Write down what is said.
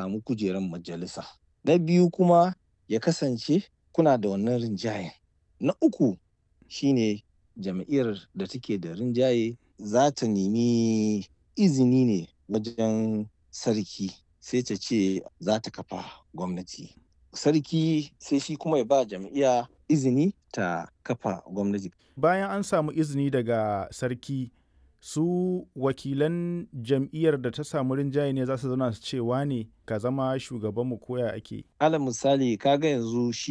samu kujerar majalisa na biyu kuma ya kasance kuna da wannan rinjayen na uku shine jam'iyyar da take da rinjaye za ta nemi izini ne wajen sarki sai ta ce za ta kafa gwamnati sarki sai shi kuma ya ba jam'iyya izini ta kafa gwamnati bayan an samu izini daga sarki su wakilan jam'iyyar da ta samu rinjaye ne za su zauna su ce wane ka zama shugabanmu koya ake alal misali kaga yanzu shi